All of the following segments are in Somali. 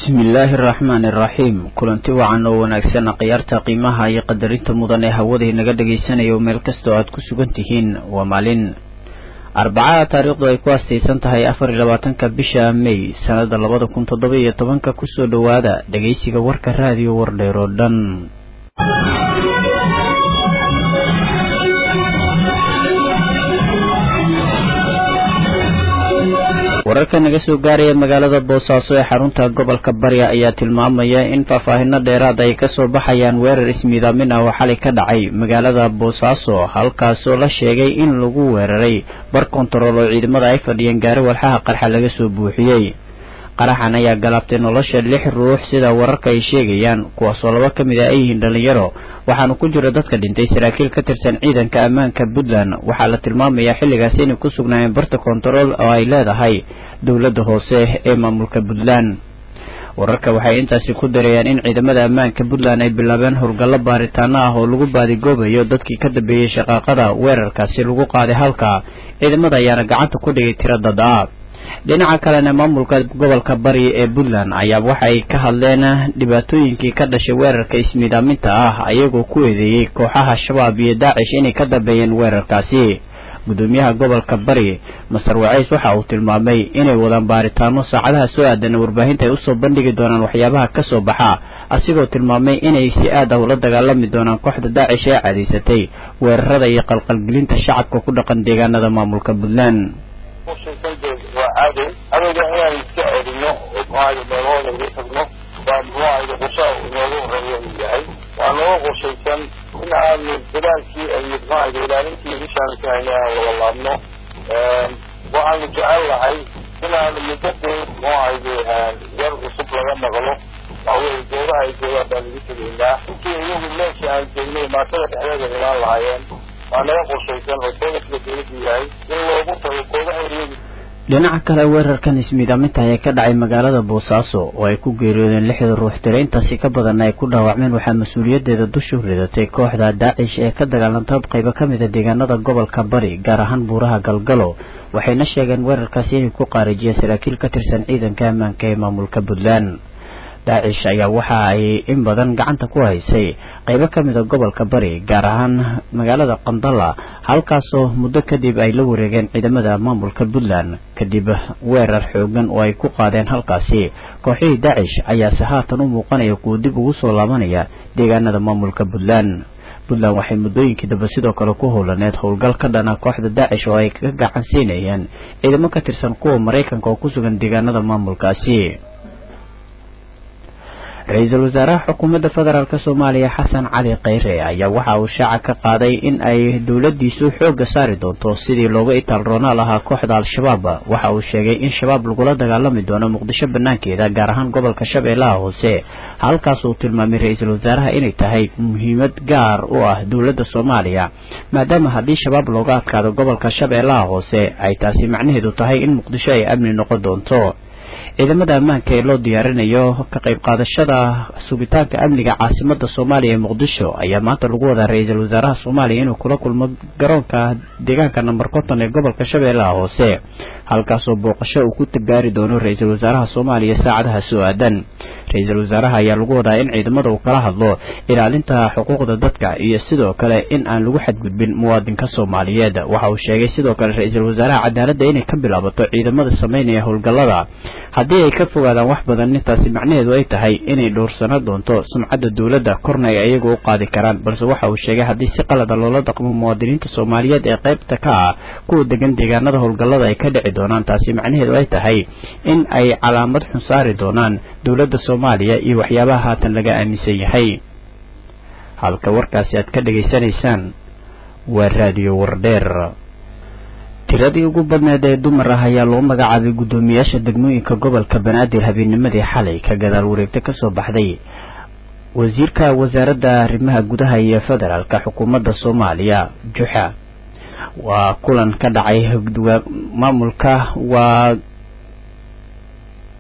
bismillaahi araxmaani iraxiim kulanti wacan oo wanaagsan khiyaarta qiimaha iyo qadarinta mudan ee hawada inaga dhagaysanayo meel kastoo aad ku sugan tihiin waa maalin arbacada taariikhdu ay ku astaysan tahay afar iyo labaatanka bisha may sanada labada kun toddoba iyo tobanka kusoo dhowaada dhagaysiga warka raadiyo wardheer oo dhan wararka naga soo gaaraya magaalada boosaaso ee xarunta gobolka barya ayaa tilmaamaya in faahfaahino dheeraad ay kasoo baxayaan weerar ismiidaamin ah oo xalay ka dhacay magaalada boosaaso halkaasoo la sheegay in lagu weeraray bar kontarool oo ciidamada ay fadhiyeen gaari walxaha qarxa laga soo buuxiyey qaraxan ayaa galaabtay nolosha lix ruux sida wararka ay sheegayaan kuwaasoo laba ka mid a ay yihiin dhallinyaro waxaana ku jira dadka dhintay saraakiil ka tirsan ciidanka ammaanka puntland waxaa la tilmaamayaa xilligaas inay ku sugnaayeen barta kontarool oo ay leedahay dowladda hoose ee maamulka puntland wararka waxay intaasi ku darayaan in ciidamada ammaanka puntland ay bilaabeen howlgallo baaritaano ah oo lagu baadigoobayo dadkii ka dambeeyey shaqaaqada weerarkaasi lagu qaaday halka ciidamada ayaana gacanta ku dhigay tiro dad ah dhinaca kalena maamulka gobolka bari ee puntland ayaa waxay ka hadleen dhibaatooyinkii ka dhashay weerarka ismiidaaminta ah ayagoo ku eedeeyey kooxaha shabaab iyo daacish inay ka dambeeyeen weerarkaasi gudoomiyaha gobolka bari masar waceys waxa uu tilmaamay inay wadaan baaritaano saacadaha soo aadan warbaahinta ay usoo bandhigi doonaan waxyaabaha ka soo baxa asigoo tilmaamay inay si aad ah ula dagaalami doonaan kooxda daacish ee cadaysatay weerarada iyo qalqalgelinta shacabka ku dhaqan deegaanada maamulka puntland waa cadow cadowga inaan iska celino muxuahaye meelahooda uga tagno baa muxuahaye qorshaha inoogu horeeya uu yahay waa nooga qorshaysan in aanu dadaalkii iyo muxuahaye ilaalintii bishaanu ka hayna aan wada laabno waxaanu jecel lahay inaanu muddadeed muxuahaye yar cusub laga maqlo waxaweye goobaha ay joogaan baan ugu tegaynaa intii iyagu meesha aan joognay maatada dhexdeeda imaan lahaayeen waa naga qorshaysan oo booliska dowladdu yahay in loogu tago goobaha iyagu dhinaca kale weerarkan ismiidaaminta ayaa ka dhacay magaalada boosaaso oo ay ku geeriyoodeen lixda ruux tiro intaasi ka badan ay ku dhaawacmeen waxaa mas-uuliyadeeda dushu ridatay kooxda daacish ee ka dagaalantay qaybo ka mid a deegaanada gobolka bari gaar ahaan buuraha galgalo waxayna sheegeen weerarkaasi inay ku qaarijiyeen saraakiil ka tirsan ciidanka ammaanka ee maamulka puntland daacish ayaa waxa ay in badan gacanta ku haysay qaybo ka mid a gobolka bari gaar ahaan magaalada qandala halkaasoo muddo kadib ay la wareegeen ciidamada maamulka puntland kadib weerar xoogan oo ay ku qaadeen halkaasi kooxihii daacish ayaase haatan u muuqanaya kuwa dib ugu soo laabanaya deegaanada maamulka puntland puntland waxay muddooyinkii dambe sidoo kale ku howlaneed howlgal ka dhana kooxda daacish oo ay ka gacan siinayeen ciidamo ka tirsan kuwa maraykanka oo ku sugan deegaanada maamulkaasi ra-iisul wasaaraha xukuumadda federaalk soomaaliya xasan cali kheyre ayaa waxa uu shaaca ka qaaday in ay dowladiisu xoogga saari doonto sidii looga itaalroonaa lahaa kooxda al-shabaab waxa uu sheegay in shabaab lagula dagaalami doono muqdisho banaankeeda gaar ahaan gobolka shabeellaha hoose halkaas uu tilmaamay ra-iisul wasaaraha inay tahay muhiimad gaar u ah dowladda soomaaliya maadaama haddii shabaab looga adkaado gobolka shabeellaha hoose ay taasi macnaheedu tahay in muqdisho ay amni noqon doonto ciidamada ammaanka ee loo diyaarinayo ka qayb qaadashada sugitaanka amniga caasimada soomaaliya ee muqdisho ayaa maanta lagu wadaa ra-iisul wasaaraha soomaaliya inuu kula kulmo garoonka deegaanka namber konton ee gobolka shabeellaha hoose halkaasoo booqasho uu ku gaari doono ra-iisul wasaaraha soomaaliya saacadaha soo aadan ra-iisul wasaaraha ayaa lagu wadaa in ciidamada uu kala hadlo ilaalinta xuquuqda dadka iyo sidoo kale in aan lagu xadgudbin muwaadinka soomaaliyeed waxa uu sheegay sidoo kale ra-iisul wasaaraha cadaaladda inay ka bilaabato ciidamada sameynaya howlgallada haddii ay ka fogaadaan wax badan nintaasi macnaheedu ay tahay inay dhowrsano doonto sumcadda dowladda korna ay ayagu u qaadi karaan balse waxa uu sheegay haddii si qalada loola dhaqmo muwaadiniinta soomaaliyeed ee qaybta ka ah kuwa degan deegaanada howlgallada ay ka dhici doonaan taasi macnaheedu ay tahay in ay calaamad xun saari doonaan dowladda soomaaliya iyo waxyaabaha haatan laga aaminsan yahay halka warkaasi aad ka dhegaysanaysaan waa raadiyo wardheer tiradii ugu badneed ee dumar ah ayaa loo magacaabay guddoomiyaasha degmooyinka gobolka banaadir habeennimadii xalay ka gadaal wareegta kasoo baxday wasiirka wasaaradda arrimaha gudaha iyo federaalka xukuumadda soomaaliya juxa waa kulan ka dhacay maamulka waa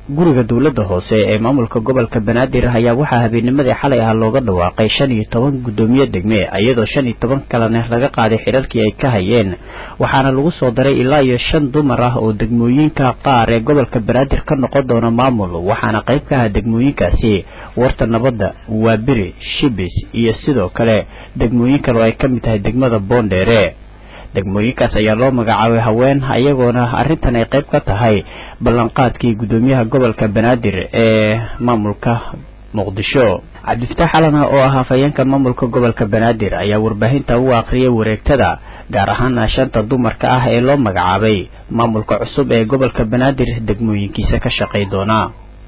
guriga dowladda hoose ee maamulka gobolka banaadir ayaa waxaa habeennimadii xalay ah looga dhawaaqay shan iyo toban guddoomiye degme iyadoo shan iyo toban kalena laga qaaday xidharkii ay ka hayeen waxaana lagu soo daray ilaa iyo shan dumar ah oo degmooyinka qaar ee gobolka banaadir ka noqon doona maamul waxaana qayb ka ah degmooyinkaasi warta nabadda waabiri shibis iyo sidoo kale degmooyin kale oo ay ka mid tahay degmada boondheere degmooyinkaas ayaa loo magacaabay haween ayagoona arrintan ay qayb ka tahay ballanqaadkii guddoomiyaha gobolka banaadir ee maamulka muqdisho cabdifataax xalana oo ah hafayeenka maamulka gobolka banaadir ayaa warbaahinta u akhriyay wareegtada gaar ahaana shanta dumarka ah ee loo magacaabay maamulka cusub ee gobolka banaadir degmooyinkiisa ka shaqay doona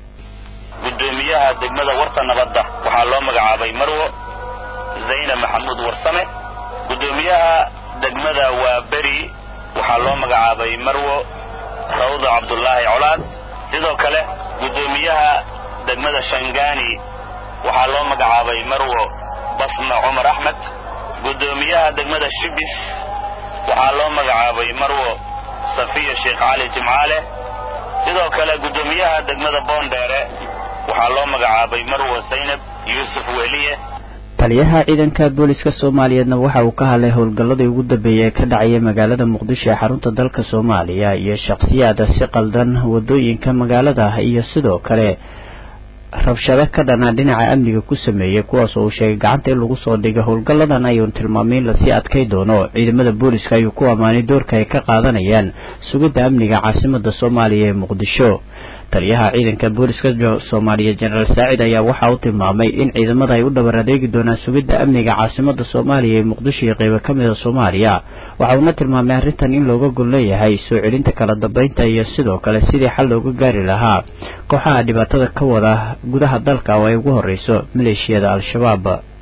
guddoomiyaha degmada warta nabadda waxaa loo magacaabay marwo zaynab maxamuud warsame guddoomiyaha degmada waa beri waxaa loo magacaabay marwo rawda cabdullaahi colaad sidoo kale guddoomiyaha degmada shangaani waxaa loo magacaabay marwo basma cumar axmed guddoomiyaha degmada shibis waxaa loo magacaabay marwo safiya sheekh cali jimcaale sidoo kale guddoomiyaha degmada boondheere waxaa loo magacaabay marwo saynab yuusuf weliye taliyaha ciidanka booliska soomaaliyeedna waxa uu ka hadlay howlgalladii ugu dambeeyay ee ka dhacaya magaalada muqdisho ee xarunta dalka soomaaliya iyo shakhsiyaada si qaldan wadooyinka magaalada iyo sidoo kale rabshado ka dhanaa dhinaca amniga ku sameeyey kuwaas oo uu sheegay gacanta in lagu soo dhigay howlgalladan ayuun tilmaamay in lasii adkay doono ciidamada booliska ayuu ku ammaanay doorka ay ka qaadanayaan sugidda amniga caasimada soomaaliya ee muqdisho taliyaha ciidanka booliska soomaaliya jenaraal saacid ayaa waxa uu tilmaamay in ciidamada ay u dhabar adeegi doonaan sugidda amniga caasimada soomaaliya ee muqdisho iyo qeybo ka mida soomaaliya waxa uuna tilmaamay arrintan in looga gol leeyahay soo celinta kala dambeynta iyo sidoo kale sidii xal looga gaari lahaa kooxaha dhibaatada ka wada gudaha dalka oo ay ugu horeyso maleeshiyada al-shabaab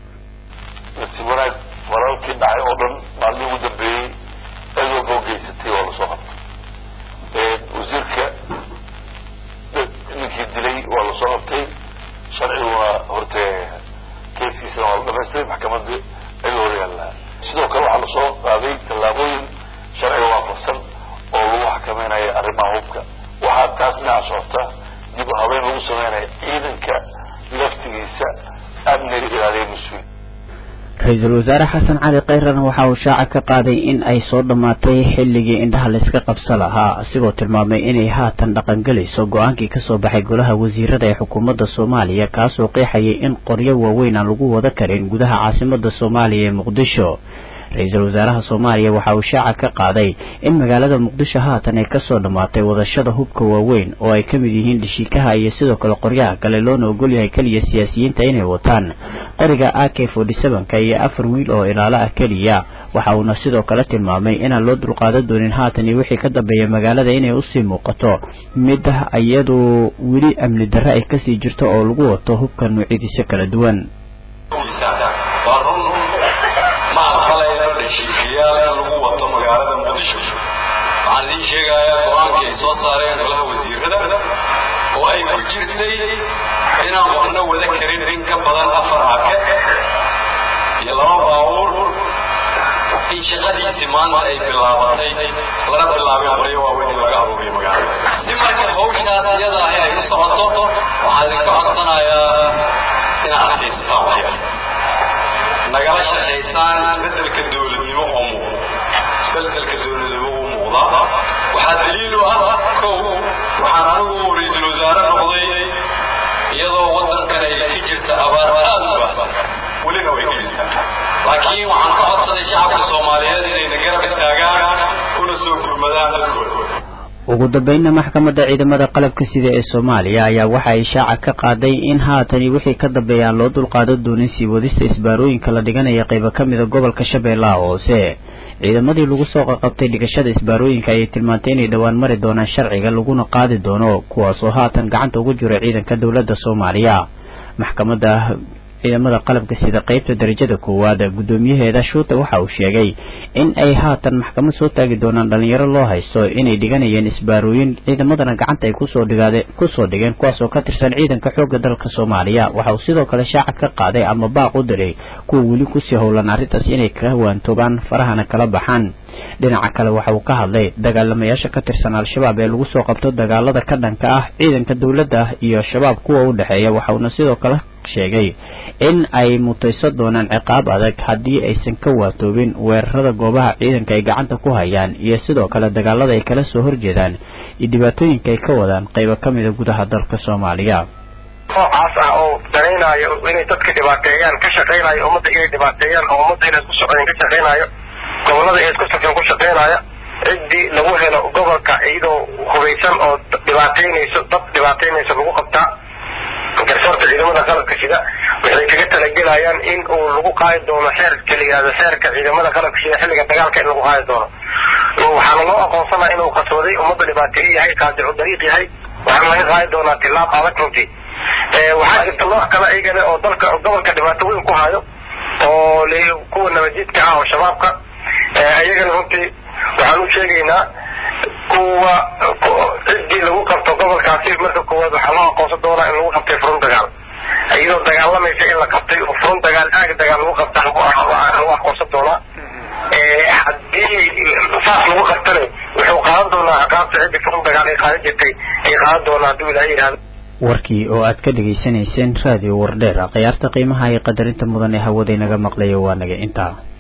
nasiib wanaag walaalkii dhacay oo dhan maalmii ugu dambeeyey cid walba oo geysatay waa lasoo qabtay wasiirka ninkii dilay waa lasoo qabtay sharcigu waa horte keeskiisana waa la dhamaystiray maxkamadda ayuu hor yaallaa sidoo kale waxaa lasoo qaaday tallaabooyin sharciga waafaqsan oo lagu xakameynaya arrimaha hubka waxaa taas dhinaca socota dib u habeyn lagu sameynaya ciidanka laftigiisa amniga ilaaliya mas-uul ra-iisul wasaare xasan cali kayrana waxa uu shaaca ka qaaday in ay soo dhammaatay xilligii indhaha layska qabsa lahaa asigoo tilmaamay inay haatan dhaqangelayso go-aankii kasoo baxay golaha wasiirada ee xukuumadda soomaaliya kaasoo qeexayay in qoryo waaweyn aan lagu wada karin gudaha caasimada soomaaliya ee muqdisho ra-iisul wasaaraha soomaaliya waxa uu shaaca ka qaaday in magaalada muqdisho haatan ay kasoo dhammaatay wadashada hubka waaweyn oo ay ka mid yihiin dhashiikaha iyo sidoo kale qoryaha kale loona ogolyahay keliya siyaasiyiinta inay wataan qoriga a k forty sevenka iyo afar wiil oo ilaalo ah keliya waxa uuna sidoo kale tilmaamay inaan loo dulqaadan doonin haatan iyo wixii ka dambeeya magaalada inay usii muuqato mid iyadu weli amni darre ay kasii jirto oo lagu wato hubka noocyadiisa kala duwan heshiiskayaal in lagu wato magaalada muqdisho waxaan idiin sheegayaa go-aankii ay soo saareen golaha wasiirada oo ay ku jirtay inaan qofna wada karin in ka badan afar ake iyo laba baabuur in shaqadiisii maanta ay bilaabatay lana bilaabay qoryo waaweyn in laga aruuriyo magaalada si marka hawshaas iyada ahi ay u socoto waxaan idinka codsanayaa inaad adkaysataan waxyar nagala shaqaysaan isbedelka dowladnimo oo muuqda isbedelka dowladnimo uu muuqda waxaa daliil u ah kow waxaan anigu ra-iisul wasaare noqday iyadoo waddankan ay ka jirta abaar aad u baahsan welina way ka jirtaa laakiin waxaan ka codsaday shacabka soomaaliyeed inayna garab istaagaan una soo gurmadaan dadkooda ugu dambeynna maxkamadda ciidamada qalabka sida ee soomaaliya ayaa waxa ay shaaca ka qaaday in haatani wixii ka dambeeya aan loo dulqaadan doonin sii wadista isbaarooyinka la dhiganaya qaybo ka mida gobolka shabeellaha hoose ciidamadii lagu soo qaqabtay dhigashada isbaarooyinka ayay tilmaantay inay dhowaan mari doonaan sharciga laguna qaadi doono kuwaasoo haatan gacanta ugu jira ciidanka dowladda soomaaliya maxkamadda ciidamada qalabka sida qeybta darajada koowaad guddoomiyaheeda shuute waxa uu sheegay in ay haatan maxkamad soo taagi doonaan dhalinyaro loo haysto inay dhiganayeen isbaarooyin ciidamadana gacanta ay kusoo dhigaade kusoo dhigeen kuwaas oo ka tirsan ciidanka xoogga dalka soomaaliya waxa uu sidoo kale shaaca ka qaaday ama baaq u diray kuwa weli kusii howlan arrintaas inay ka waantoobaan farahana kala baxaan dhinaca kale waxa uu ka hadlay dagaalamayaasha ka tirsan al-shabaab ee lagu soo qabto dagaalada ka dhanka ah ciidanka dowladda iyo shabaab kuwa u dhexeeya waxauna sidoo kale sheegay in ay mutaysan doonaan ciqaab adag haddii aysan ka waatoobin weerarada goobaha ciidanka ay gacanta ku hayaan iyo sidoo kale dagaalada ay kala soo horjeedaan iyo dhibaatooyinka ay ka wadaan qaybo ka mida gudaha dalka soomaaliya noocaas ah oo danaynayo inay dadka dhibaateeyaan ka shaqaynayo ummadda inay dhibaateeyaan oo ummadda inay isku socdeen ka shaqaynayo gobollada inay isku socdeen ku shaqaynaya ciddii lagu helo gobolka iyadoo hubaysan oo dhibaateynayso dad dhibaateynayso lagu qabtaa garsoorta ciidamada qalabka sida waxay kaga talagelayaan in uu lagu qaadi doono xeerka la yihahdo xeerka ciidamada qalabka sida xilliga dagaalka in lagu qaadi doono waxaana loo aqoonsanaa inuu qaswaday ummadda dhibaateeye yahay qaadicu dariiq yahay waxaana laga qaadi doonaa tilaab adag runtii waxaa jirta nooc kale iyagana oo dalka gobolka dhibaato weyn ku hayo oo kuwa nabadjidka ah oo shabaabka iyagana runtii waxaan u sheegaynaa kuwa ciddii lagu qabto gobolkaasi marka koowaad waxaa loo aqoonsan doonaa in lagu qabtay furun dagaal iyadoo dagaalamaysa in la qabtay oo furun dagaal aag dagaal lagu qabta lagu aqoonsan doonaa haddii saas lagu qabtana wuxuu qaadan doonaa ciqaabta ciddii furun dagaal ay qaadan jirtay ay qaadan doonaa hadduu ilaahay yidhahdo warkii oo aad ka dhegaysanayseen raadiyo wardheer khiyaarta qiimaha iyo qadarinta mudan ee hawada inaga maqlaya waa naga intaa